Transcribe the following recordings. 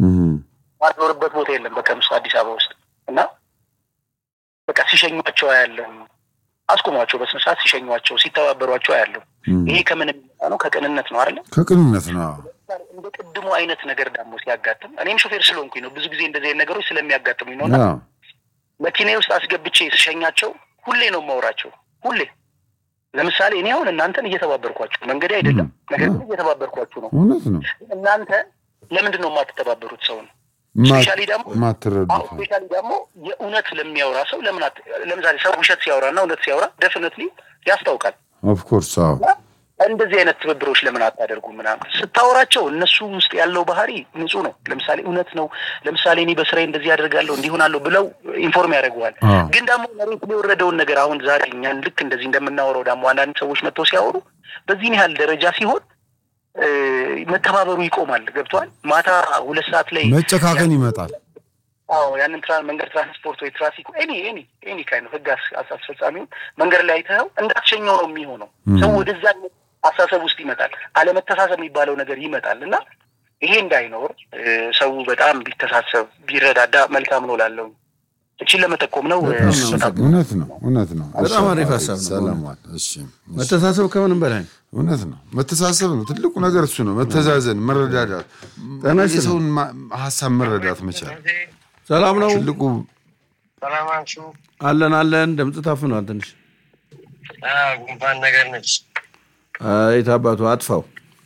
ማትኖርበት ቦታ የለም በቀን ውስጥ አዲስ አበባ ውስጥ እና በቃ ሲሸኟቸው አያለሁ። አስቆሟቸው በስነ ስርዓት ሲሸኟቸው ሲተባበሯቸው አያለሁ። ይሄ ከምን የሚመጣ ነው? ከቅንነት ነው አይደለ? ከቅንነት ነው። እንደ ቅድሙ አይነት ነገር ደግሞ ሲያጋጥም እኔም ሾፌር ስለሆንኩኝ ነው ብዙ ጊዜ እንደዚህ አይነት ነገሮች ስለሚያጋጥሙኝ ነው እና አዎ። መኪናዬ ውስጥ አስገብቼ ስሸኛቸው ሁሌ ነው የማወራቸው። ሁሌ ለምሳሌ እኔ አሁን እናንተን እየተባበርኳችሁ መንገዴ አይደለም፣ ነገር ግን እየተባበርኳችሁ ነው። እውነት ነው። እናንተ ለምንድን ነው የማትተባበሩት ሰው ነው? ማ- ስፔሻሊ ደግሞ ማትረዱት አዎ ስፔሻሊ ደግሞ የእውነት ለሚያወራ ሰው ለምን አት- ለምሳሌ ሰው ውሸት ሲያወራ እና እውነት ሲያወራ ደፍነትሊ ያስታውቃል። ኦፍኮርስ አዎ እንደዚህ አይነት ትብብሮች ለምን አታደርጉ ምናምን ስታወራቸው እነሱ ውስጥ ያለው ባህሪ ንጹህ ነው። ለምሳሌ እውነት ነው። ለምሳሌ እኔ በስራዬ እንደዚህ አደርጋለሁ እንዲሆናለሁ ብለው ኢንፎርም ያደርገዋል። አዎ። ግን ደግሞ መሬት ላይ የወረደውን ነገር አሁን ዛሬ እኛን ልክ እንደዚህ እንደምናወራው ደግሞ አንዳንድ ሰዎች መጥተው ሲያወሩ በዚህን ያህል ደረጃ ሲሆን እ፣ መተባበሩ ይቆማል። ገብተዋል። ማታ ሁለት ሰዓት ላይ መጨካከን ይመጣል። አዎ ያንን ትራ መንገድ ትራንስፖርት ወይ ትራፊክ ኤኒ ኤኒ ኤኒ ካይን ህግ አስ- አስ- አስፈጻሚውን መንገድ ላይ አይተኸው እንዳትሸኘው ነው የሚሆነው። ሰው ወደዛ አይነት አስተሳሰብ ውስጥ ይመጣል። አለመተሳሰብ የሚባለው ነገር ይመጣል እና ይሄ እንዳይኖር እ፣ ሰው በጣም ቢተሳሰብ ቢረዳዳ መልካም ነው ላለው እቺን ለመጠቆም ነው። እ፣ በጣም ነው በጣም እውነት ነው። እውነት ነው። በጣም እሺ፣ አሪፍ አባቴ፣ ሀሳብ ነው። ሰላም ዋል። እሺ መተሳሰብ ከምንም በላይ ነው። እውነት ነው። መተሳሰብ ነው ትልቁ ነገር እሱ ነው። መተዛዘን፣ መረዳዳት፣ ጤና ይስጥልኝ። የሰውን ማ- ሀሳብ መረዳት መቻል ሰላም ነው ትልቁ ሰላማችሁ አለን አለን። ድምፅ ታፍኗል ትንሽ። ጉንፋን ነገር ነች። የት አባቱ አጥፋው።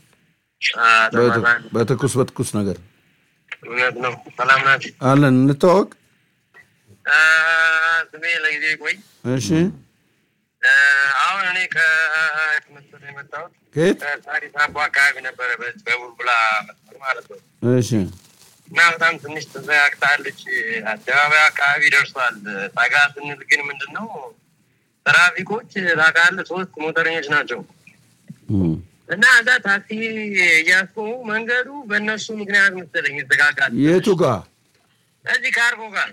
በትኩ- በትኩስ በትኩስ ነገር እውነት ነው። ሰላም ናችሁ? አለን። እንተዋወቅ። አ፣ ስሜ ለጊዜ ቆይ። እሺ አ፣ አሁን እኔ ከመስጠት የመጣሁት ከየት? ከሳሪስ አቦ አካባቢ ነበረ፣ በዚህ በቡልቡላ መስመር ማለት ነው። እሺ እና በጣም ትንሽ ተዘጋግታለች። አደባባይ አካባቢ ደርሷል። ጠጋ ስንል ግን ምንድን ነው ትራፊኮች ታውቃለህ፣ ሶስት ሞተረኞች ናቸው እም። እና እዛ ታክሲ እያስቆሙ መንገዱ በእነሱ ምክንያት መሰለኝ ይዘጋጋል። የቱ ጋር እዚህ ካርጎ ጋር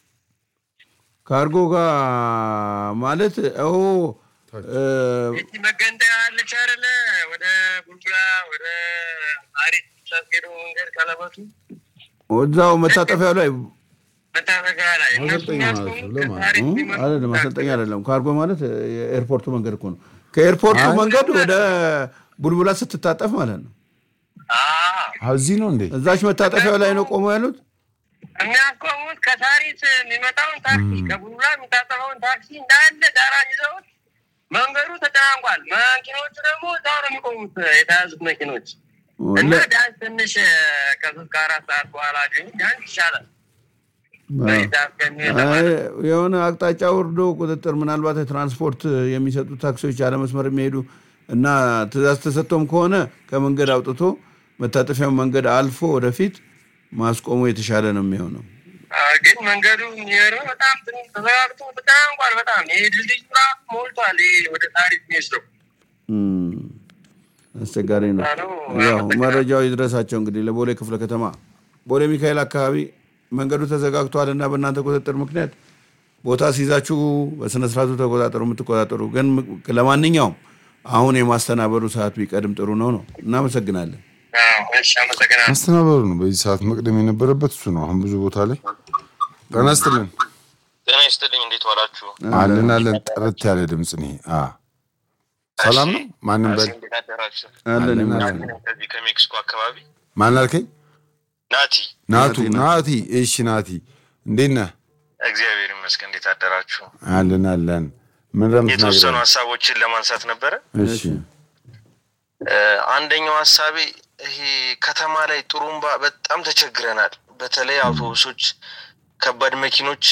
ካርጎ ጋር ማለት ኦ እ፣ እቺ መገንጠያ አለች አይደለ? ወደ ቡልቡላ ወደ አሪፍ ሳስጌዶ መንገድ ቀለበቱ እዛው መታጠፊያው ላይ መታጠቂያ ላይ እነሱ ማሰልጠኛ ማለት ነው። የሚያስቆሙት ለማለት ከታሪክ እም፣ ሲመጡ አይደለም ማሰልጠኛ አይደለም። ካርጎ ማለት የኤርፖርቱ መንገድ እኮ ነው። ከኤርፖርቱ አይ። መንገድ ወደ ቡልቡላ ስትታጠፍ ማለት ነው። አዎ፣ አዎ፣ እዚህ ነው እንዴ? እዛች መታጠፊያው ላይ ነው ቆመው ያሉት። የሚያስቆሙት ከታሪስ የሚመጣውን ታክሲ ከቡልቡላ የሚታጠፈውን ታክሲ እንዳለ ዳራ ይዘውት መንገዱ ተጨናንቋል። መኪኖቹ ደግሞ እዛው ነው የሚቆሙት የተያዙት መኪኖች እና ለ- ቢያንስ ትንሽ ከሶስት ከአራት ሰዓት በኋላ ግን ቢያንስ ይሻላል። አዎ። በዛ እስከሚሄድ አይ፣ ለማለት ነው። የሆነ አቅጣጫ ወርዶ ቁጥጥር ምናልባት የትራንስፖርት የሚሰጡ ታክሲዎች ያለ መስመር የሚሄዱ እና ትእዛዝ ተሰጥቶም ከሆነ ከመንገድ አውጥቶ መታጠፊያው መንገድ አልፎ ወደፊት ማስቆሙ የተሻለ ነው የሚሆነው። አዎ፣ ግን መንገዱ የሚሄደው በጣም ትንሽ ተዘጋግቶ ተጨናንቋል። በጣም ይሄ ድልድይ ራ ሞልቷል። ይሄ ወደ ታሪክ የሚወስደው እም፣ አስቸጋሪ ነው። ነው። ያው መረጃው ይድረሳቸው እንግዲህ ለቦሌ ክፍለ ከተማ ቦሌ ሚካኤል አካባቢ መንገዱ ተዘጋግቷል እና በእናንተ ቁጥጥር ምክንያት ቦታ ሲይዛችሁ በስነስርዓቱ ተቆጣጠሩ። የምትቆጣጠሩ ግን ለማንኛውም አሁን የማስተናበሩ ሰዓት ቢቀድም ጥሩ ነው ነው። እናመሰግናለን። አዎ፣ እሺ፣ አመሰግናለሁ። አስተናበሩ ነው በዚህ ሰዓት መቅደም የነበረበት እሱ ነው። አሁን ብዙ ቦታ ላይ ጤና ይስጥልን። ጤና ይስጥልኝ። እንዴት ዋላችሁ? አለን አለን። ጥርት ያለ ድምፅ ነው። ይሄ። አ ሰላም ነው። ማንም በል እንዴት አደራችሁ? አለን አለን፣ ይመስገን። አለን። ከዚህ ከሜክሲኮ አካባቢ ማን አልከኝ? ናቲ። ናቱ ናቲ፣ ናቲ። እሺ ናቲ፣ እንዴት ነህ? እግዚአብሔር ይመስገን። እንዴት አደራችሁ? አለን አለን። ምን ረምት የተወሰኑ ነገር? ሀሳቦችን ለማንሳት ነበረ። እሺ እ፣ አንደኛው ሀሳቤ ይሄ ከተማ ላይ ጥሩምባ በጣም ተቸግረናል። በተለይ አውቶቡሶች፣ ከባድ መኪኖች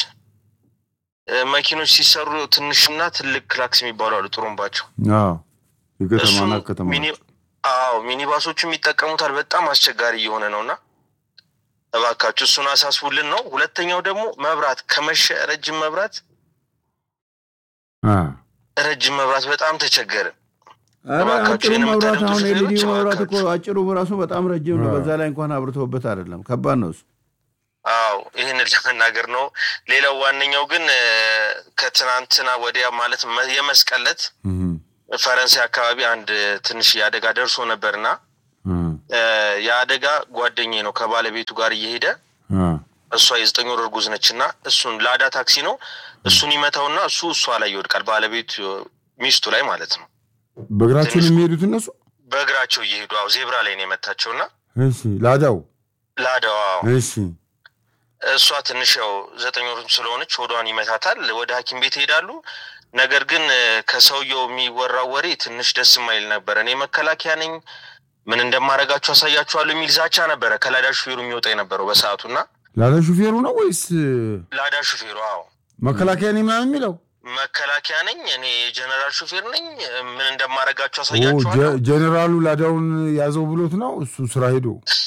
እ፣ መኪኖች ሲሰሩ ትንሽና ትልቅ ክላክስ የሚባሉ አሉ ጥሩምባቸው አዎ፣ የከተማና እሱም ከተማ ሚኒ አዎ ሚኒባሶቹም ይጠቀሙታል። በጣም አስቸጋሪ እየሆነ ነው እና እባካችሁ እሱን አሳስቡልን ነው። ሁለተኛው ደግሞ መብራት ከመሸ ረጅም መብራት አ ረጅም መብራት በጣም ተቸገረ። ኧረ እባካችሁ አጭሩ ይህን መብራት የምታደርጉት አሁን ኤልኢዲ ሹፌሮች መብራት እኮ እባካችሁ። አጭሩ በራሱ በጣም ረጅም ነው። በዛ ላይ እንኳን አብርተውበት አይደለም። ከባድ ነው እሱ። አዎ ይህንን ለመናገር ነው። ሌላው ዋነኛው ግን እ፣ ከትናንትና ወዲያ ማለት መ- የመስቀለት እህ ፈረንሳይ አካባቢ አንድ ትንሽ የአደጋ ደርሶ ነበርና እህ እ፣ የአደጋ ጓደኛዬ ነው ከባለቤቱ ጋር እየሄደ አ፣ እሷ የዘጠኝ ወር እርጉዝ ነች እና እሱን ላዳ ታክሲ ነው እሱን ይመታውና እሱ እሷ ላይ ይወድቃል። ባለቤቱ ሚስቱ ላይ ማለት ነው። በእግራቸው ነው የሚሄዱት እነሱ። በእግራቸው እየሄዱ አዎ፣ ዜብራ ላይ ነው የመታቸው እና እሺ ላዳው ላዳዋ እሺ እሷ ትንሽ ያው ዘጠኝ ወር ስለሆነች ሆዷን ይመታታል። ወደ ሐኪም ቤት ይሄዳሉ። ነገር ግን እ፣ ከሰውየው የሚወራው ወሬ ትንሽ ደስ የማይል ነበረ። እኔ መከላከያ ነኝ ምን እንደማደርጋችሁ አሳያችኋለሁ የሚል ዛቻ ነበረ ከላዳ ሹፌሩ የሚወጣ የነበረው በሰዓቱ እና ላዳ ሹፌሩ ነው ወይስ ላዳ ሹፌሩ አዎ መከላከያ ነኝ ምናምን የሚለው? መከላከያ ነኝ እኔ የጀነራል ሹፌር ነኝ ምን እንደማደርጋችሁ ኦ፣ አሳያችኋለሁ። ጀ- ጀኔራሉ ላዳውን ያዘው ብሎት ነው እሱ ስራ ሄዶ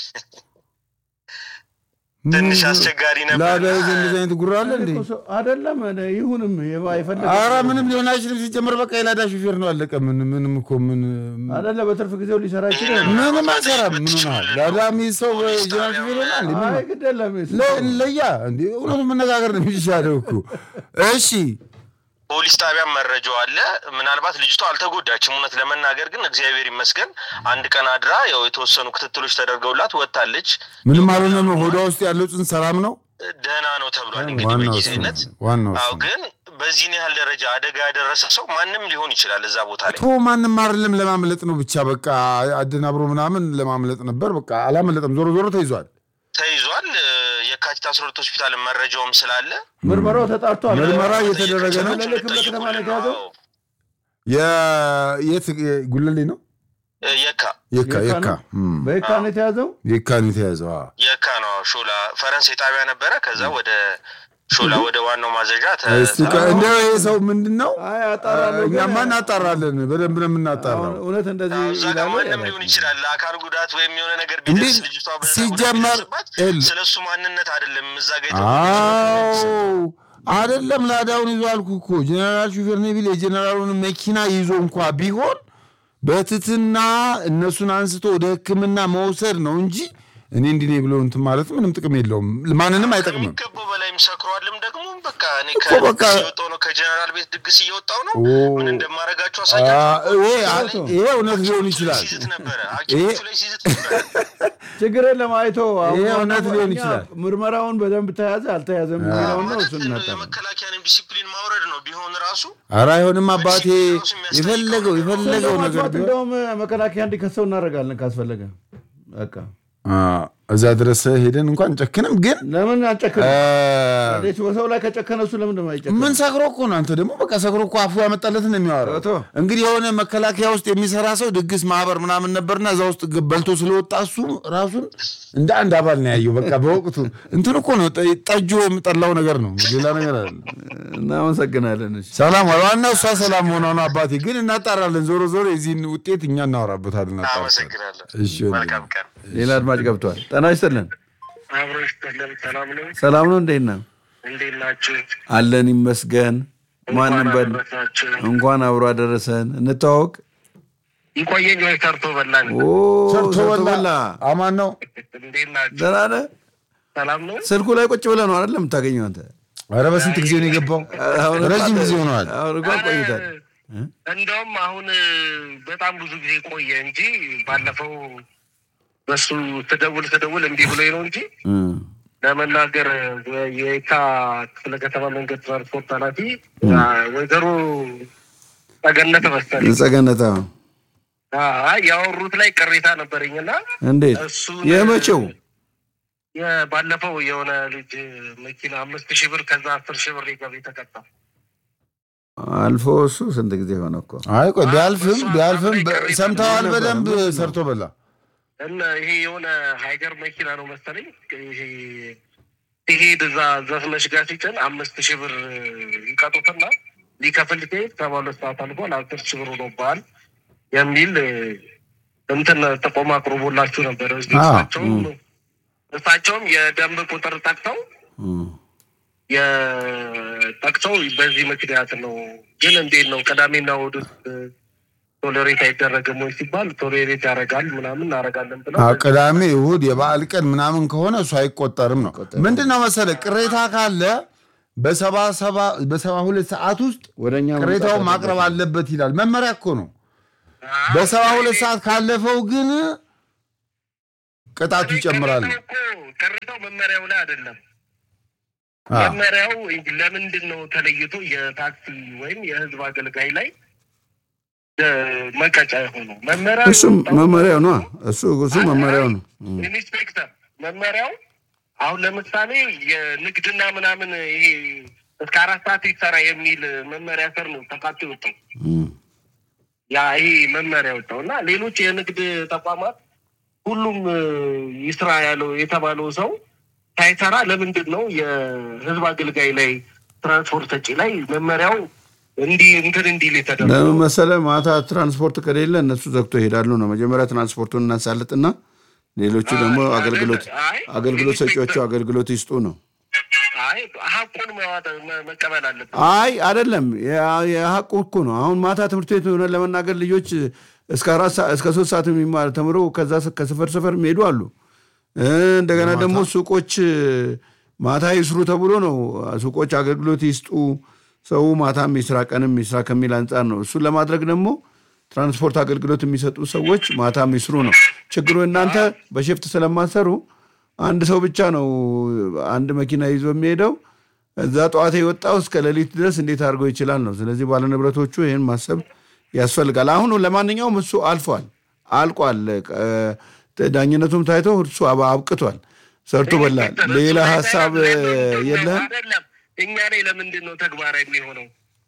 ትንሽ አስቸጋሪ ነበር። ላዳ ይዘ እንደዚህ አይነት ጉራ አለ እንዴ? አይደለም ይሁንም አይፈለግ አረ ምንም ሊሆን አይችልም። ሲጀመር በቃ የላዳ ሹፌር ነው አለቀ። ምን ምንም እኮ ምን አይደለ በትርፍ ጊዜው ሊሰራ ይችላል። ይህንን ምንም ማድረግ አይሰራም። ምን ሆናል? ላዳ የሚይዝ ሰው ፖሊስ ጀነራል ሹፌር ይሆናል እንዴ? ምን አይ ግድ የለም ለ- ለያ እንዴ እውነቱን መነጋገር ነው የሚሻለው እኮ። እሺ ፖሊስ ጣቢያም መረጃው አለ። ምናልባት ልጅቷ አልተጎዳችም። እውነት ለመናገር ግን እግዚአብሔር ይመስገን አንድ ቀን አድራ ያው የተወሰኑ ክትትሎች ተደርገውላት ወጥታለች። ምንም አልሆነም። ሆዷ ውስጥ ያለው ጽንስ ሰላም ነው። ደህና ነው ተብሏል። እንግዲህ ዋናው እሱ በጊዜነት ነው። ዋናው አዎ። እሱ ነው። ግን በዚህን ያህል ደረጃ አደጋ ያደረሰ ሰው ማንም ሊሆን ይችላል እዛ ቦታ ላይ ቶ ማንም አይደለም ለማምለጥ ነው ብቻ በቃ አደናብሮ ምናምን ለማምለጥ ነበር። በቃ አላመለጠም። ዞሮ ዞሮ ተይዟል። ተይዟል። እ፣ የካቲት አስራ ሁለት ሆስፒታል መረጃውም ስላለ ምርመራው ተጣርቷል። ምርመራ እየተደረገ ነው። ጉለሌ ክፍለ ከተማ ነው የተያዘው? አዎ። የ- የት ጉለሌ ነው? እ፣ የካ የካ የካ የካ ነው? እም፣ በየካ ነው የተያዘው። የካ ነው የተያዘው። አዎ። የካ ነው ሾላ ፈረንሳይ ጣቢያ ነበረ። ከዛ ወደ ሾላ ወደ ዋናው ማዘዣ ተ- እስቲ ከ- እንደው ይሄ ሰው ምንድን ነው? አይ አጣራለሁ። ግን እኛማ እናጣራለን። በደንብ ነው የምናጣራው። አሁን እውነት እንደዚህ እዛ ጋር ይላሉ ማንም ያላቸው። ሊሆን ይችላል። ለአካል ጉዳት ወይም የሆነ ነገር እንዴ፣ ቢደርስ ልጅቷ በዛ ሲጀመር ጉዳት ቢደርስባት ኤል- ስለ እሱ ማንነት አይደለም እዛ ጋ አዎ አይደለም ላዳውን ይዞ አልኩ እኮ ጀነራል ሹፌር ነው ቢል የጀነራሉን መኪና ይዞ እንኳ ቢሆን በትትና እነሱን አንስቶ ወደ ሕክምና መውሰድ ነው እንጂ እኔ እንዲህ ነኝ ብሎ እንትን ማለት ምንም ጥቅም የለውም። ማንንም አይጠቅምም። ከሚገባው በላይም ሰክሯልም። ደግሞ በቃ እኔ እኮ በቃ- ከድግስ እየወጣሁ ነው፣ ከጀነራል ቤት ድግስ እየወጣሁ ነው። ኦ። ምን እንደማደርጋቸው አ- አሳያቸው። ይሄ ይሄ እውነት ሊሆን ይችላል። ሲዝት ነበረ ይሄ- ሐኪሞቹ ላይ ሲዝት ነበረ። ችግር የለም አይቶ አሁን ይሄ እውነት ዋናው ሊሆን እኛ ይችላል። ምርመራውን በደንብ ተያዘ አልተያዘም የሚለውን ነው ማለት እሱን እናጣራለን። የመከላከያንም ዲሲፕሊን ማውረድ ነው ቢሆን ራሱ ኧረ አይሆንም አባቴ የፈለገው የፈለገው ነገር ለማጥፋት ቢሆን እንደውም መከላከያ እንዲከሰው እናደርጋለን ካስፈለገ። በቃ አ፣ እዛ ድረስ ሄደን እንኳን ጨክንም ግን ለምን አንጨክን? አ፣ እንዴት በሰው ላይ ከጨከነ እሱ ለምን እንደማይጨክን? ምን ሰክሮ እኮ ነው። አንተ ደግሞ በቃ ሰክሮ እኮ አፉ ያመጣለትን ነው የሚያወራው። ቶ እንግዲህ የሆነ መከላከያ ውስጥ የሚሰራ ሰው ድግስ ማህበር ምናምን ነበርና እዛ ውስጥ ገ- በልቶ ስለወጣ እሱ ራሱን እንደ አንድ አባል ነው ያየው። በቃ በወቅቱ እንትን እኮ ነው ጠ- ጠጁ የምጠላው ነገር ነው፣ ሌላ ነገር አለ። እናመሰግናለን። እሺ ሰላም ዋናው እሷ ሰላም ሆኗ ነው። አባቴ ግን እናጣራለን። ዞሮ ዞሮ የዚህን ውጤት እኛ እናወራበታለን። እናጣራለን። አመሰግናለሁ። እሺ ወንድሜ። መልካም ቀን። ሌላ አድማጭ ገብቷል። ጤና ይስጥልን። አብሮ ይስጥልን። ሰላም ነው። ሰላም ነው። እንዴት ነው? እንዴት ናችሁ? አለን ይመስገን። ማንም በል አደረሳችሁ። እንኳን አብሮ አደረሰን። እንተዋወቅ። ይቆየኝ ወይ ሰርቶ በላን። ኦ ሰርቶ ሰርቶ በላ በላ። አማን ነው። እንዴት ናችሁ? ደህና ነህ? ሰላም ነው። ስልኩ ላይ ቁጭ ብለህ ነው አይደለም የምታገኘው አንተ? ኧረ በስንት ጊዜ ነው የገባው? አሁን ረጅም ጊዜ ሆነዋል። አሁን እንኳን ቆይታል። እንደውም አሁን በጣም ብዙ ጊዜ ቆየ እንጂ ባለፈው በሱ ትደውል ትደውል እምቢ ብሎኝ ነው እንጂ ለመናገር የየካ ክፍለ ከተማ መንገድ ትራንስፖርት ኃላፊ ወይዘሮ ጸገነት መሰለኝ ጸገነታ አይ ያወሩት ላይ ቅሬታ ነበረኝና እንዴት እሱን የመቼው ባለፈው የሆነ ልጅ መኪና አምስት ሺህ ብር ከዛ አስር ሺህ ብር ገቢ ተቀጣ። አልፎ እሱ ስንት ጊዜ ሆነ እኮ አይ ቆይ ቢያልፍም እሱ ቢያልፍም አብሬ በ- ቅሬታ ሰምተዋል። ነበረ። በደንብ ምንድን ነው? ሰርቶ በላ እና ይሄ የሆነ ሀይገር መኪና ነው መሰለኝ። ይሄ ሲሄድ እዛ ዘፍነሽ ጋር ሲጭን አምስት ሺህ ብር ይቀጡትና ሊከፍል ሲሄድ ሰባ ሁለት ሰዓት አልፏል አስር ሺህ ብር ሆኖብሃል የሚል እንትን ጥቆማ አቅርቦላችሁ ነበር። አዎ። እሳቸውም እሳቸውም የደንብ ቁጥር ጠቅሰው እም። የጠቅሰው በዚህ ምክንያት ነው። ግን እንዴት ነው ቅዳሜና እሑድ ውስጥ ቶሌሬት አይደረግም ወይ ሲባል ቶሌሬት ያደርጋል ምናምን እናደርጋለን ብለው አዎ፣ ቅዳሜ እሑድ የበዓል ቀን ምናምን ከሆነ እሱ አይቆጠርም ነው። ምንድን ነው መሰለህ ቅሬታ ካለ በሰባ ሰባ በሰባ ሁለት ሰዓት ውስጥ ወደኛ ቅሬታውን መምጣት ማቅረብ አለበት ይላል። መመሪያ እኮ ነው። በሰባ ሁለት ሰዓት ካለፈው ግን ቅጣቱ ይጨምራል። ቅሬታው እኮ ቅሬታው መመሪያው ላይ አይደለም። አ፣ መመሪያው ለምንድን ነው ተለይቶ የታክሲ ወይም የህዝብ አገልጋይ ላይ እ፣ መቀጫ የሆነው? መመሪያ እሱም መመሪያው ነው እሱ እሱ መመሪያው ነው ኢንስፔክተር መመሪያው አሁን ለምሳሌ የንግድና ምናምን ይሄ እስከ አራት ሰዓት ይሰራ የሚል መመሪያ ስር ነው ተካቶ የወጣው እም። ያ ይሄ መመሪያ ወጣው እና ሌሎች የንግድ ተቋማት ሁሉም እ፣ ይስራ ያለው የተባለው ሰው ሳይሰራ ለምንድን ነው የህዝብ አገልጋይ ላይ ትራንስፖርት ሰጪ ላይ መመሪያው እንዲህ እንትን እንዲል የተደረገው? ለምን መሰለህ ማታ ትራንስፖርት ከሌለ እነሱ ዘግቶ ይሄዳሉ ነው መጀመሪያ ትራንስፖርቱን እናሳልጥና ሌሎቹ ደግሞ አይ፣ አገልግሎት አይ፣ አገልግሎት ሰጪዎቹ ኢንስፔክተር። አገልግሎት ይስጡ ነው አይ ሀቁን መዋጠ- መ- መቀበል አለበት። አይ አይደለም የ- የሀቁ እኮ ነው አሁን ማታ ትምህርት ቤት ሆነ ለመናገር ልጆች እስከ አራት ሰዓት እስከ ሶስት ሰዓት የሚማር ተምሮ ከዛ ስ- ከሰፈር ሰፈር የሚሄዱ አሉ እ፣ እንደገና ደግሞ ሱቆች ማታ ይስሩ ተብሎ ነው ሱቆች አገልግሎት ይስጡ ሰው ማታም ይስራ ቀንም ይስራ ከሚል አንጻር ነው እሱን ለማድረግ ደግሞ ትራንስፖርት አገልግሎት የሚሰጡ ሰዎች ማታም ይስሩ ነው ችግሩ እናንተ በሽፍት ስለማሰሩ አንድ ሰው ብቻ ነው አንድ መኪና ይዞ የሚሄደው እዛ ጠዋት የወጣው እስከ ሌሊት ድረስ እንዴት አድርገው ይችላል ነው ስለዚህ ባለንብረቶቹ ይህን ማሰብ ያስፈልጋል አሁን ለማንኛውም እሱ አልፏል አልቋል እ፣ ዳኝነቱም ታይቶ እሱ አብ- አብቅቷል ሰርቶ በላ ኢንስፔክተር፣ ሌላ እሱ ላይ ሀሳብ ላይ እ፣ ለምንድን ነው- የለህም አይደለም እኛ ላይ ለምንድን ነው ተግባራዊ የሚሆነው?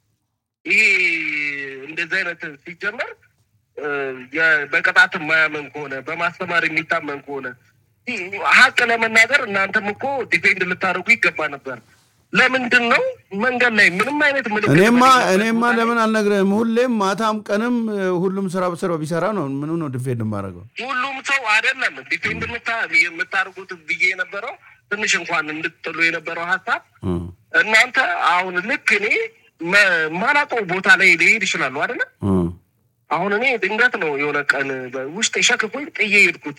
ይሄ እንደዚህ አይነት ሲጀመር እ፣ የ- በቅጣት የማያመን ከሆነ በማስተማር የሚታመን ከሆነ ይህ ሀቅ ለመናገር እናንተም እኮ ዲፔንድ ልታደርጉ ይገባ ነበር። ለምንድን ነው መንገድ ላይ ምንም አይነት ምልክት እኔማ በሌለበት እኔማ ቦታ ላይ ለምን አልነግርህም ሁሌም ማታም ቀንም እ፣ ሁሉም ስራ በስራው ቢሰራ ነው ምኑ ነው ድፌድ የማደርገው ሁሉም ሰው አይደለም ዲፔንድ የምታ- የምታደርጉት ብዬ የነበረው ትንሽ እንኳን እንድትጥሉ የነበረው ሀሳብ እ። እናንተ አሁን ልክ እኔ መ- ማላውቀው ቦታ ላይ ሊሄድ ይችላሉ አይደለ? እ። አሁን እኔ ድንገት ነው የሆነ ቀን ውስጥ የሸክፎኝ ጥዬ ሄድኩት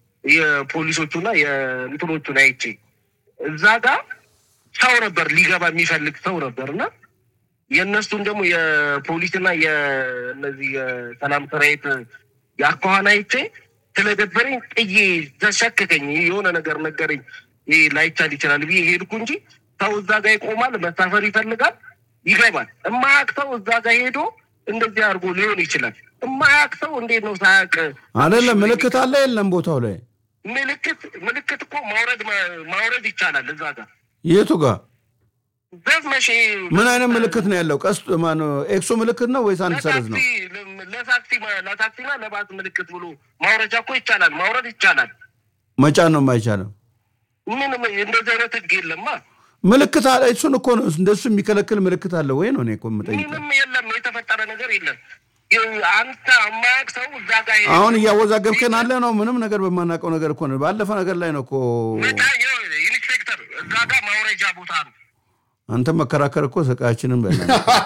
የፖሊሶቹና የእንትኖቹን አይቼ እዛ ጋር ሰው ነበር ሊገባ የሚፈልግ ሰው ነበር እና የእነሱን ደግሞ የፖሊስና የእነዚህ የሰላም ሰራዊት የአኳኋን አይቼ ስለደበረኝ ጥዬ ተሸክከኝ የሆነ ነገር ነገረኝ። ይህ ላይቻል ይችላል ብዬ ሄድኩ እንጂ ሰው እዛ ጋር ይቆማል፣ መሳፈር ይፈልጋል፣ ይገባል። እማያቅ ሰው እዛ ጋር ሄዶ እንደዚህ አድርጎ ሊሆን ይችላል። እማያቅ ሰው እንዴት ነው ሳያቅ አይደለም ምልክት አለ የለም ቦታው ላይ ምልክት ምልክት እኮ ማውረድ ማውረድ ይቻላል። እዛ ጋር የቱ ጋር ዘመሽ ምን አይነት ምልክት ነው ያለው ቀስ ማነው ኤክሶ ምልክት ነው ወይስ አንድ ሰረዝ ነው ለታክሲ ለታክሲና ለባስ ምልክት ብሎ ማውረጃ እኮ ይቻላል፣ ማውረድ ይቻላል። መጫን ነው የማይቻለው ምንም እንደዚህ አይነት ህግ የለማ። ምልክት አለ እሱን እኮ ነው እንደሱ የሚከለክል ምልክት አለ ወይ ነው እኔ እኮ የምጠይቀው ምንም የለም፣ የተፈጠረ ነገር የለም። አንተ የማያውቅ ሰው እዛ ጋር ሄዶ- አሁን እያወዛገብከን አለ ነው ምንም ነገር በማናውቀው ነገር እኮ ነው ባለፈ ነገር ላይ ነው እኮ በቃ ይኸው ኢንስፔክተር እዛ ጋር ማውረጃ ቦታ ነው። አንተ መከራከር እኮ ስቃያችንን በላ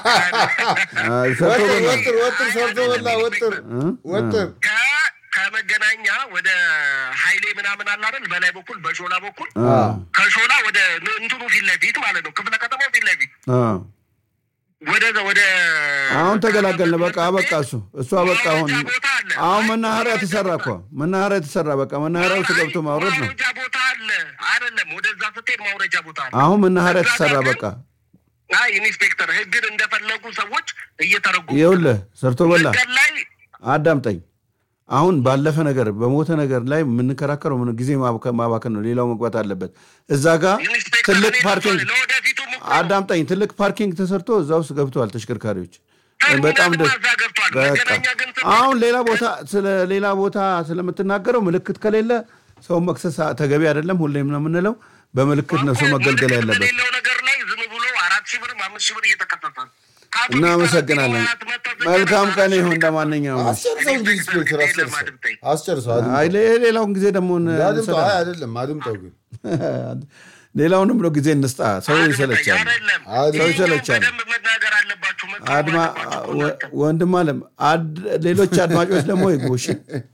ወጥር ወጥር ወጥር ሰርቶ በላ ወጥር ወጥር ከ- ከመገናኛ ወደ ሀይሌ ምናምን አለ አይደል? በላይ በኩል በሾላ በኩል ከሾላ ወደ እንትኑ ፊት ለፊት ማለት ነው፣ ክፍለ ከተማው ፊት ለፊት ወደ ወደ አሁን ተገላገልን በቃ አበቃ እሱ እሱ አበቃ አሁን ማውረጃ ቦታ አለ። አሁን መናኸሪያ ተሰራ እኮ መናኸሪያ ተሰራ በቃ መናኸሪያ ውስጥ ገብቶ ማውረድ ነው ማውረጃ ቦታ አለ አይደለም? ወደዛ ስትሄድ ማውረጃ ቦታ አለ። አሁን መናኸሪያ እዛ ተሰራ ጋር በቃ አይ ኢንስፔክተር ህግን እንደፈለጉ ሰዎች እየተረጉሙ ይኸውልህ ሰርቶ በላ መንገድ ላይ አዳምጠኝ አሁን ባለፈ ነገር በሞተ ነገር ላይ የምንከራከረው ምን ጊዜ ማባከ- ማባከን ነው ሌላው መግባት አለበት እዛ ጋር ኢንስፔክተር ትልቅ እኔ ፓርኪንግ ለወደፊቱም እኮ አዳምጠኝ ትልቅ ፓርኪንግ ተሰርቶ እዛ ውስጥ ገብተዋል ተሽከርካሪዎች ተርሚናል በጣም ደስ ማዛ ገብቷል። በቃ መገናኛ ግን ስለ- አሁን ሌላ ቦታ ስለ ሌላ ቦታ ስለምትናገረው ምልክት ከሌለ ሰው መክሰስ ተገቢ አይደለም ሁሌም ነው የምንለው በምልክት ነው ሰው መገልገል ምልክት ያለበት በሌለው ነገር ላይ ዝም ብሎ አራት ሺህ ብር አምስት ሺህ ብር እየተከሰሰ ነው። ከአቶ እናመሰግናለን ቢሰራት መጥተው መልካም ዘገባ ቀን ይሁን ለማንኛውም አስጨርሰው እንጂ ኢንስፔክተር አስጨርሰው አድምጠኝ። አስጨርሰው አይ አድምጠው ሌ- ሌላውን ጊዜ ደግሞ ን- አድምጠው አይ እንሰጣለን። አይደለም አድምጠው ግን ሌላውንም ነው ጊዜ እንስጣ ሰው አድምጠኝ። ይሰለቻል አይደለም አድ- ሰው ይሄኛውን ይሰለቻል በደንብ መናገር አለባችሁ። መቃወም አድማ አለባችሁ ወ- እናንተ። ወንድም አለም አድ- ሌሎች አድማጮች ደግሞ ይጎሽ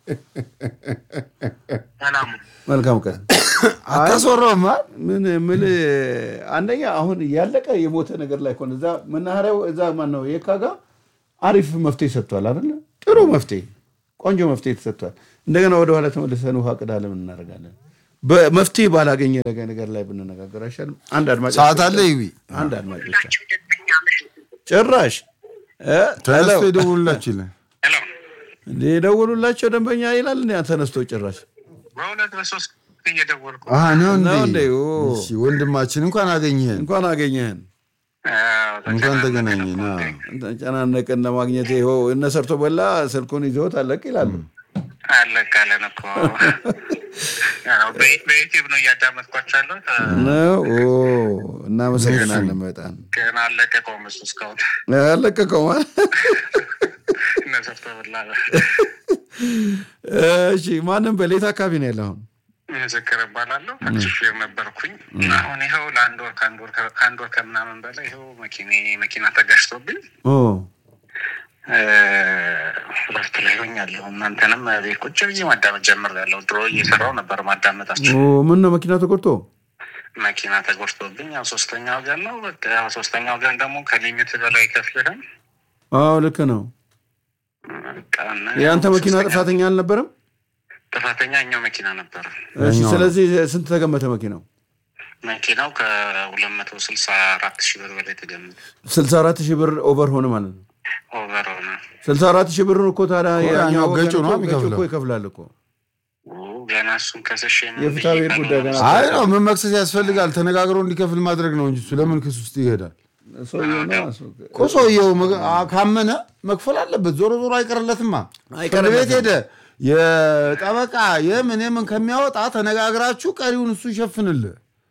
ሰላሙ መልካም ቀን አታስወራውማ ምን ምል አንደኛ አሁን ያለቀ የሞተ ነገር ላይ ከሆነ እዛ መናኸሪያው እዛ ማን ነው የካ ጋ አሪፍ መፍትሄ ሰጥቷል አይደለ ጥሩ መፍትሄ ቆንጆ መፍትሄ ተሰጥቷል እንደገና ወደኋላ ተመልሰን ውሃ ቅዳ ለምን እናደርጋለን? በመፍትሄ ባላገኘ ነገር ነገር ላይ ብንነጋገር አይሻልም? አንድ አድማጭ ሰዓት አለ ይቢ አንድ አድማጭ ብቻ ጭራሽ እ ተነስቶ ሄሎ፣ ይደውሉላችሁ ይላል። ሄሎ እንደ የደወሉላቸው ደንበኛ ይላል እንደ ተነስቶ ጭራሽ በሁለት በሶስት እየደወልኩ አሀ ነው እንዴ? ነው እንዴ? ኦ። እሺ ወንድማችን እንኳን አገኘህን፣ እንኳን አገኘህን እንኳን ተገናኘን። አዎ። ተጨናነቅን ለማግኘት ይኸው እነ ሰርቶ በላ ስልኩን ይዘውት አለቅ ይላሉ። አለቃለን እኮ ያው በ- በዩቲዩብ ነው እያዳመጥኳቸው ያለሁት ነው ኦ፣ እናመሰግናለን በጣም ግን አለቀቀውም እሱ እስካሁን አለቀቀው ማለት እነሰርቶ ብላ እሺ ማንም በሌት አካባቢ ነው ያለ አሁን ምስክር እባላለሁ ሹፌር ነበርኩኝ አሁን ይኸው ለአንድ ወር ከአንድ ወር ከ- ከአንድ ወር ከምናምን በላይ ይኸው መኪኔ መኪና ተጋጭቶብኝ ኦ፣ እ፣ እረፍት ላይ ሆኛለሁ እናንተንም ቤት ቁጭ ብዬ ማዳመጥ ጀምሬያለሁ ድሮ እየሰራው ነበር ማዳመጣቸው ኦ፣ ምን ነው መኪና ተቆርጦ መኪና ተጎድቶብኝ ያው ሶስተኛ ወገን ነው በቃ ያው ሶስተኛ ወገን ደግሞ ከሊሚት በላይ ከፍልህም አዎ ልክ ነው በቃ እና የአንተ መኪና ሶስተኛ- ጥፋተኛ አልነበረም ጥፋተኛ እኛው መኪና ነበር እሺ እኛው ስለዚህ ስንት ተገመተ መኪናው መኪናው ከሁለት መቶ ስልሳ አራት ሺህ ብር በላይ ተገምቶ ስልሳ አራት ሺህ ብር ኦቨር ሆነ ማለት ነው ኦቨር ሆነ ስልሳ አራት ሺህ ብር እኮ ታዲያ እኮ ያኛው ያኛው ወገን ገጩ ነው እኮ- ገጩ የሚከፍለው። እኮ ይከፍላል እኮ ኦ፣ ገና እሱን ከስሽ የፍትሐ ብሔር ጉዳይ ገና አይ ነው ምን መክሰስ ያስፈልጋል? ተነጋግሮ እንዲከፍል ማድረግ ነው እንጂ እሱ ለምን ክስ ውስጥ ይሄዳል? ሰውየው ነው እሱ። እኮ ሰውየው መግ- አ- ካመነ መክፈል አለበት። ዞሮ ዞሮ አይቀርለትማ። ፍርድ አይቀርለትም። ቤት ሄደ የጠበቃ የምን የምን ከሚያወጣ ተነጋግራችሁ ቀሪውን እሱ ይሸፍንልህ።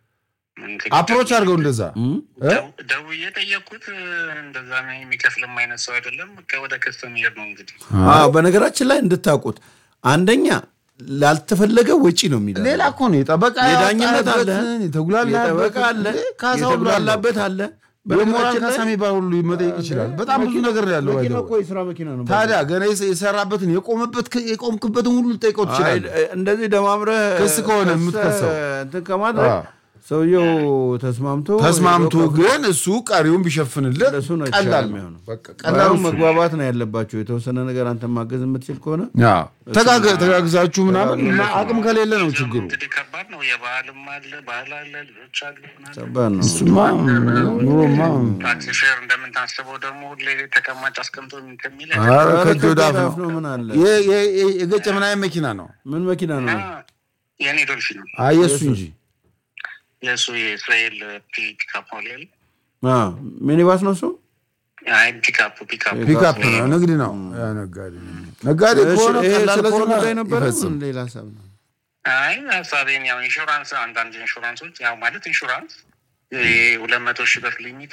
አፕሮች አድርገው እንደዛ እ? ደውዬ ጠየቅኩት እንደዛ የሚከፍልም አይነት ሰው አይደለም በቃ ወደ ክስ የሚሄድ ነው እንግዲህ አዎ በነገራችን ላይ እንድታውቁት አንደኛ ላልተፈለገ ወጪ ነው የሚለው ሌላ እኮ ነው የጠበቃ የዳኝነት አለ ያወጣበትን የተጉላላበት የጠበቃ አለ ካሳ ሁሉ አለው። የተጉላላበት አለ የሞራል በነገራችን ካሳ ላይ የሚባል ሁሉ መጠየቅ ይችላል። በጣም ብዙ ነገር ነው ያለው። መኪና ባይዘው። እኮ የስራ መኪና ነው ታዲያ ገና የሰ- የሰራበትን የቆመበት የቆምክበትን ሁሉ ልጠይቀው ትችላል። አይ፣ እንደዚህ ደማምረህ ክስ ከሆነ ከሰህ የምትከሰው። እንትን ከማድረግ አዎ። ሰውየው ተስማምቶ ተስማምቶ ሄዶ ግን እሱ ቀሪውን ቢሸፍንልህ ለእሱ ነው ቀላል የተሻለ ነው። የሚሆነው። በቃ ቀላሉ ቀላሉ እሱ ነው። መግባባት ነው ያለባቸው። የተወሰነ ነገር አንተ ማገዝ የምትችል ከሆነ አዎ። ተጋገ- ተጋግዛችሁ ምናምን እና አቅም ከሌለ ነው ችግሩ። እንግዲህ ከባድ ነው የባህልም አለ ባህል አለ ልጆች አሉ ምናምን። ከባድ ነው። እሱማ ኑሮማ ታክሲ ፌር እንደምታስበው ደግሞ ሁሌ ተቀማጭ አስቀምጦ ከሚል ኧረ ኧረ ከእጅ ወደ አፍ ከእጅ ወደ አፍ ነው። ነው። ምን አለ የ- የ- የ- የገጨ ምን አይነት መኪና ነው? ምን መኪና ነው? የኔ ዶልፊን ነው አይ የእሱ እንጂ የእሱ የእስራኤል ፒካፕ ሞዴል አዎ፣ ሚኒባስ ነው እሱ። አይ ፒካፕ ፒካፕ ፒክአፕ ነው፣ ንግድ ነው። ያ ነጋዴ ነጋዴ እሺ፣ ከሆነ ይሄ ቀላል ስለዚህ ከሆነ ጉዳይ ነበረ። ይፈጽም። ምን ሌላ ሀሳብ ነው? አይ ሀሳቤን ያው ኢንሹራንስ አንዳንድ ኢንሹራንሶች ያው ማለት ኢንሹራንስ ሁለት መቶ ሺህ ብር ሊሚቱ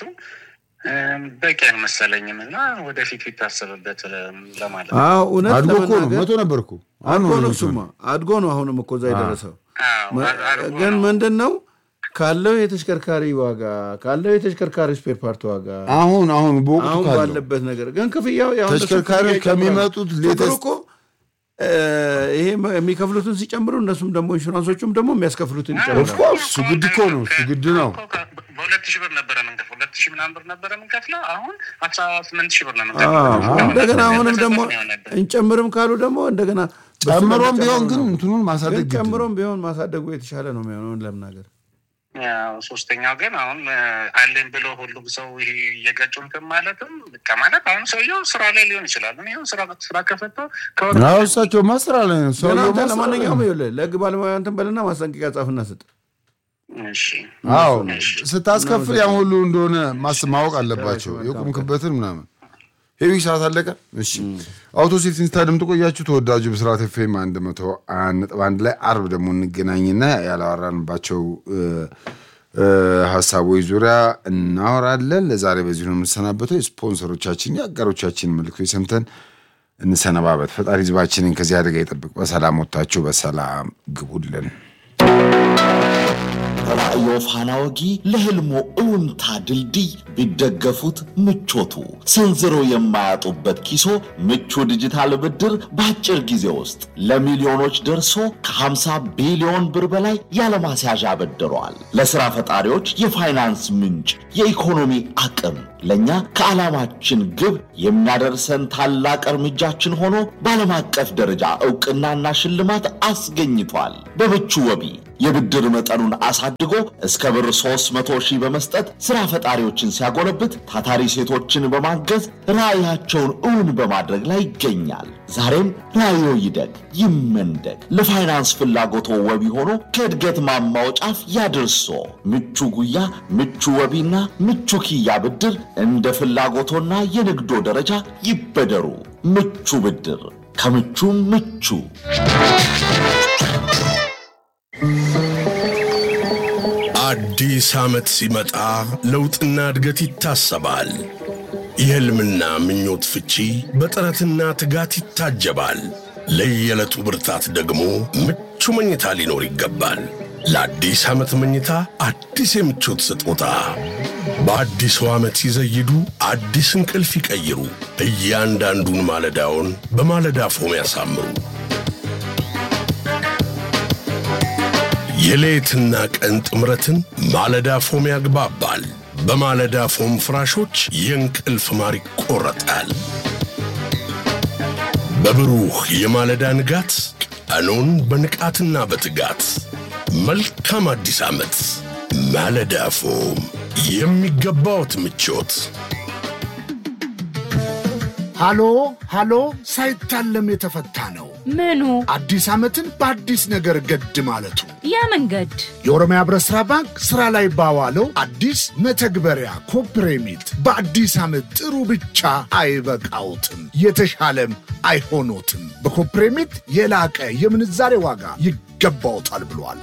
እም፣ በቂ አልመሰለኝም እና ወደፊት ቢታሰብበት እም፣ ለማለት ነው። አዎ፣ እውነት አድጎ እኮ ነው ለመናገር መቶ ነበር እኮ አሁን አድጎ ነው ነው መቶ እሱማ ነው። አድጎ ነው አሁንም እኮ እዛ የደረሰው። አዎ፣ መ- አድርጎ ግን ነው። ምንድን ነው ካለው የተሽከርካሪ ዋጋ ካለው የተሽከርካሪ ስፔር ፓርት ዋጋ አሁን አሁን በወቅቱ አሁን ካለው ባለበት ነገር ግን ክፍያው ያው እንደሱ ተሽከርካሪዎች ክፍያ ይጨምራል። ከሚመጡት ችግሩ ሌተስት እኮ እ፣ ይሄ የሚከፍሉትን ሲጨምሩ እነሱም ደግሞ ኢንሹራንሶቹም ደግሞ የሚያስከፍሉትን ይጨምራል። ኦፍኮርስ እሱ ግድ እኮ ነው እሱ ግድ ነው። በሁለት ሺህ ብር ነበረ ምንከፍለው ሁለት ሺህ ምናምን ብር ነበረ ምንከፍለው አሁን አስራ ስምንት ሺህ ብር ነው አዎ፣ ምንከፍለው እንደገና አሁንም በተሰጠን ደግሞ ነው የሆነብን። እንጨምርም ካሉ ደግሞ እንደገና በሱ ጨምሮም ደግሞ ቢሆን ጨምሮ ግን ነው። እንትኑን ማሳደግ ግን ግድ ነው። ጨምሮም ቢሆን ማሳደጉ የተሻለ ነው የሚሆነውን ለምናገር ያው ሶስተኛው ግን አሁን እ፣ አለኝ ብሎ ሁሉም ሰው ይሄ እየገጩ እንትን ማለትም በቃ ማለት አሁን ሰውየው ስራ ላይ ሊሆን ይችላል። እኔ አሁን ስራ ስራ ከፈተው ከወር አዎ እሳቸው ማስራ ላይ ነው ግን ሰውየው አንተ ማስራ ላይ ለማንኛውም ነው። ይኸውልህ ለህግ ባለሙያ እንትን በልና ማስጠንቀቂያ ጻፍና ስጥ። እሺ አዎ ስታስከፍል ያን ሁሉ እንደሆነ ማስ ማወቅ አለባቸው የቆምክበትን ምናምን ሄዊ ሰዓት አለቀ እሺ አውቶ ሴፍቲን ስታደምጡ ቆያችሁ ተወዳጁ ብስራት ኤፍኤም አንድ መቶ አንድ ነጥብ አንድ ላይ አርብ ደግሞ እንገናኝና ያላወራንባቸው እ፣ እ፣ ሀሳቦች ዙሪያ እናወራለን ለዛሬ በዚሁ ነው የምንሰናበተው የስፖንሰሮቻችን የአጋሮቻችን መልክቶች ሰምተን እንሰነባበት ፈጣሪ ህዝባችንን ከዚህ አደጋ ይጠብቅ በሰላም ወጥታችሁ በሰላም ግቡልን ተለያዩ ፋና ወጊ ለህልሞ እውንታ ድልድይ ቢደገፉት ምቾቱ ሰንዝሮ የማያጡበት ኪሶ ምቹ ዲጂታል ብድር በአጭር ጊዜ ውስጥ ለሚሊዮኖች ደርሶ ከ50 ቢሊዮን ብር በላይ ያለማስያዣ አበድረዋል። ለሥራ ፈጣሪዎች የፋይናንስ ምንጭ፣ የኢኮኖሚ አቅም ለእኛ ከዓላማችን ግብ የሚያደርሰን ታላቅ እርምጃችን ሆኖ በዓለም አቀፍ ደረጃ ዕውቅናና ሽልማት አስገኝቷል። በምቹ ወቢ የብድር መጠኑን አሳድጎ እስከ ብር 300 ሺህ በመስጠት ሥራ ፈጣሪዎችን ሲያጎለብት፣ ታታሪ ሴቶችን በማገዝ ራዕያቸውን እውን በማድረግ ላይ ይገኛል። ዛሬም ራዕዮ ይደግ ይመንደግ። ለፋይናንስ ፍላጎቶ ወቢ ሆኖ ከእድገት ማማው ጫፍ ያድርሶ። ምቹ ጉያ፣ ምቹ ወቢና ምቹ ኪያ ብድር እንደ ፍላጎቶና የንግዶ ደረጃ ይበደሩ። ምቹ ብድር ከምቹ ምቹ አዲስ ዓመት ሲመጣ ለውጥና እድገት ይታሰባል። የሕልምና ምኞት ፍቺ በጥረትና ትጋት ይታጀባል። ለየዕለቱ ብርታት ደግሞ ምቹ መኝታ ሊኖር ይገባል። ለአዲስ ዓመት መኝታ አዲስ የምቾት ስጦታ በአዲሱ ዓመት ሲዘይዱ አዲስ እንቅልፍ ይቀይሩ። እያንዳንዱን ማለዳውን በማለዳ ፎም ያሳምሩ። የሌትና ቀን ጥምረትን ማለዳ ፎም ያግባባል። በማለዳ ፎም ፍራሾች የእንቅልፍ ማር ይቆረጣል። በብሩህ የማለዳ ንጋት ቀኑን በንቃትና በትጋት መልካም አዲስ ዓመት። ማለዳ ፎም የሚገባዎት ምቾት። ሃሎ ሃሎ፣ ሳይታለም የተፈታ ነው። ምኑ አዲስ ዓመትን በአዲስ ነገር ገድ ማለቱ ያ መንገድ የኦሮሚያ ህብረት ሥራ ባንክ ሥራ ላይ ባዋለው አዲስ መተግበሪያ ኮፕሬሚት በአዲስ ዓመት ጥሩ ብቻ አይበቃውትም፣ የተሻለም አይሆኖትም። በኮፕሬሚት የላቀ የምንዛሬ ዋጋ ይገባውታል ብሏል።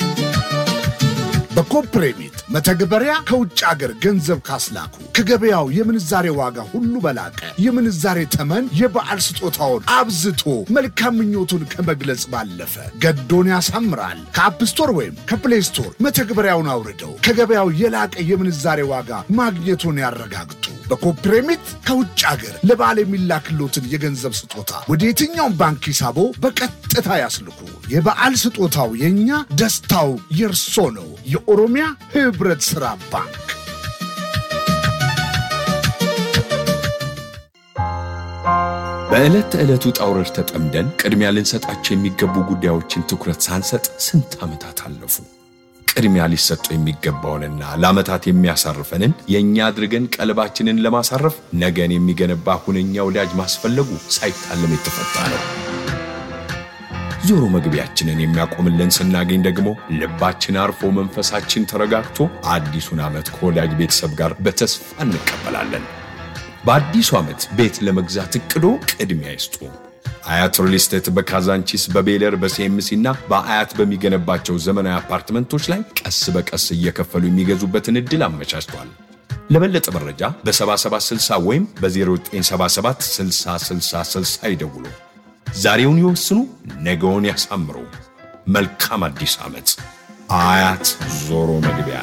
በኮፕሬሚት መተግበሪያ ከውጭ አገር ገንዘብ ካስላኩ ከገበያው የምንዛሬ ዋጋ ሁሉ በላቀ የምንዛሬ ተመን የበዓል ስጦታውን አብዝቶ መልካም ምኞቱን ከመግለጽ ባለፈ ገዶን ያሳምራል። ከአፕ ስቶር ወይም ከፕሌይ ስቶር መተግበሪያውን አውርደው ከገበያው የላቀ የምንዛሬ ዋጋ ማግኘቱን ያረጋግጡ። በኮፕሬሚት ከውጭ አገር ለበዓል የሚላክሎትን የገንዘብ ስጦታ ወደ የትኛውም ባንክ ሂሳቦ በቀጥታ ያስልኩ። የበዓል ስጦታው የእኛ፣ ደስታው የእርሶ ነው። የኦሮሚያ ህብረት ሥራ ባንክ። በዕለት ተዕለት ውጣ ውረድ ተጠምደን ቅድሚያ ልንሰጣቸው የሚገቡ ጉዳዮችን ትኩረት ሳንሰጥ ስንት ዓመታት አለፉ። ቅድሚያ ሊሰጠው የሚገባውንና ለዓመታት የሚያሳርፈንን የእኛ አድርገን ቀልባችንን ለማሳረፍ ነገን የሚገነባ ሁነኛ ወዳጅ ማስፈለጉ ሳይታለም የተፈታ ነው። ዞሮ መግቢያችንን የሚያቆምልን ስናገኝ ደግሞ ልባችን አርፎ መንፈሳችን ተረጋግቶ አዲሱን ዓመት ከወዳጅ ቤተሰብ ጋር በተስፋ እንቀበላለን። በአዲሱ ዓመት ቤት ለመግዛት እቅዶ ቅድሚያ ይስጡ። አያት ሪል ስቴት በካዛንቺስ በቤለር በሲኤምሲ እና በአያት በሚገነባቸው ዘመናዊ አፓርትመንቶች ላይ ቀስ በቀስ እየከፈሉ የሚገዙበትን ዕድል አመቻችቷል። ለበለጠ መረጃ በ7760 ወይም በ0977 6060 ይደውሉ። ዛሬውን ይወስኑ፣ ነገውን ያሳምሩ። መልካም አዲስ ዓመት። አያት ዞሮ መግቢያ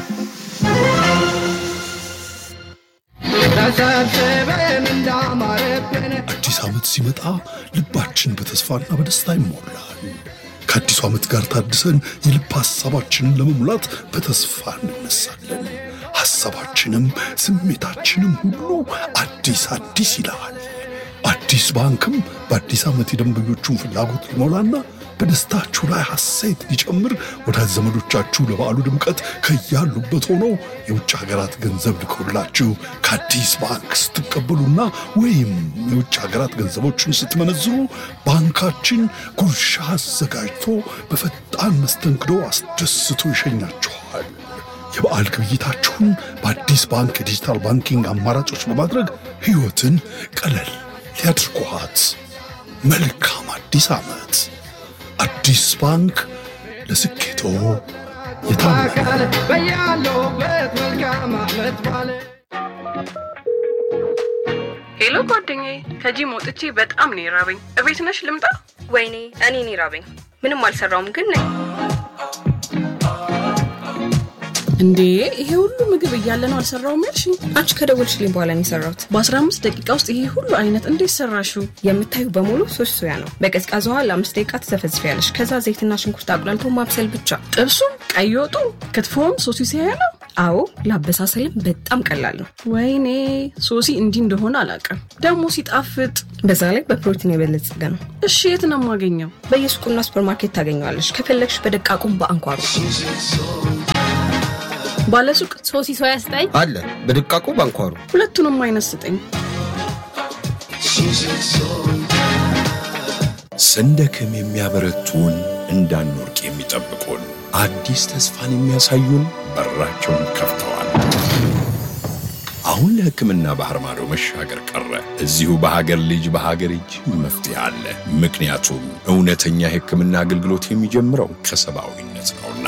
አዲስ ዓመት ሲመጣ ልባችን በተስፋና በደስታ ይሞላል። ከአዲሱ ዓመት ጋር ታድሰን የልብ ሐሳባችንን ለመሙላት በተስፋ እንነሳለን። ሐሳባችንም ስሜታችንም ሁሉ አዲስ አዲስ ይላል። አዲስ ባንክም በአዲስ ዓመት የደንበኞቹን ፍላጎት ሊሞላና በደስታችሁ ላይ ሐሴት ሊጨምር ወዳጅ ዘመዶቻችሁ ለበዓሉ ድምቀት ከያሉበት ሆነው የውጭ ሀገራት ገንዘብ ልከውላችሁ ከአዲስ ባንክ ስትቀበሉና ወይም የውጭ ሀገራት ገንዘቦችን ስትመነዝሩ ባንካችን ጉርሻ አዘጋጅቶ በፈጣን መስተንግዶ አስደስቶ ይሸኛችኋል። የበዓል ግብይታችሁን በአዲስ ባንክ የዲጂታል ባንኪንግ አማራጮች በማድረግ ሕይወትን ቀለል ሊያድርጓት። መልካም አዲስ ዓመት! አዲስ ባንክ ለስኬቶ የታመነ ሄሎ ጓደኛዬ፣ ከጂም ወጥቼ በጣም ነው የራበኝ። እቤት ነሽ ልምጣ? ወይኔ እኔ ነው የራበኝ። ምንም አልሰራውም ግን ነኝ። እንዴ ይሄ ሁሉ ምግብ እያለ ነው አልሰራውም ያልሽኝ? አንቺ ከደወልሽልኝ በኋላ ነው የሰራሁት። በ15 ደቂቃ ውስጥ ይሄ ሁሉ አይነት እንዴት ሰራሽው? የምታዩ በሙሉ ሶስት ሶያ ነው። በቀዝቃዛ ውሃ ለአምስት ደቂቃ ትዘፈዝፊያለሽ። ከዛ ዘይትና ሽንኩርት አቁላልቶ ማብሰል ብቻ። ጥብሱም፣ ቀይ ወጡ፣ ክትፎም ሶሲ ሲያያ ነው። አዎ ለአበሳሰልም በጣም ቀላል ነው። ወይኔ ሶሲ እንዲህ እንደሆነ አላውቅም። ደግሞ ሲጣፍጥ፣ በዛ ላይ በፕሮቲን የበለጸገ ነው። እሺ የት ነው የማገኘው? በየሱቁና ሱፐርማርኬት ታገኘዋለሽ። ከፈለግሽ በደቃቁም በአንኳሩ ባለሱቅ ሶሲ ሶያ ስጠኝ አለ በድቃቁ ባንኳሩ ሁለቱንም አይነት ስጠኝ። ስንደክም የሚያበረቱን እንዳንወርቅ የሚጠብቁን አዲስ ተስፋን የሚያሳዩን በራቸውን ከፍተዋል። አሁን ለሕክምና ባህር ማዶ መሻገር ቀረ። እዚሁ በሀገር ልጅ በሀገር እጅ መፍትሄ አለ። ምክንያቱም እውነተኛ የሕክምና አገልግሎት የሚጀምረው ከሰብአዊነት ነውና።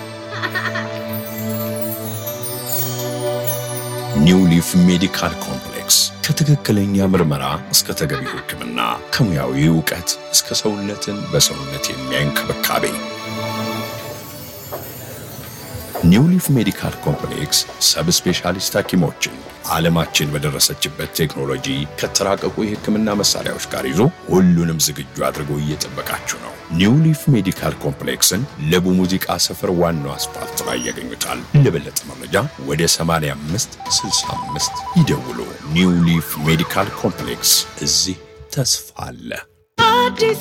ኒው ሊፍ ሜዲካል ኮምፕሌክስ ከትክክለኛ ምርመራ እስከ ተገቢው ሕክምና ከሙያዊ እውቀት እስከ ሰውነትን በሰውነት የሚያይ እንክብካቤ ኒው ሊፍ ሜዲካል ኮምፕሌክስ ሰብ ስፔሻሊስት ሐኪሞችን ዓለማችን በደረሰችበት ቴክኖሎጂ ከተራቀቁ የሕክምና መሳሪያዎች ጋር ይዞ ሁሉንም ዝግጁ አድርጎ እየጠበቃችሁ ነው። ኒው ሊፍ ሜዲካል ኮምፕሌክስን ለቡ ሙዚቃ ሰፈር ዋናው አስፋልት ላይ ያገኙታል። ለበለጠ መረጃ ወደ 85 65 ይደውሉ። ኒው ሊፍ ሜዲካል ኮምፕሌክስ እዚህ ተስፋ አለ። አዲስ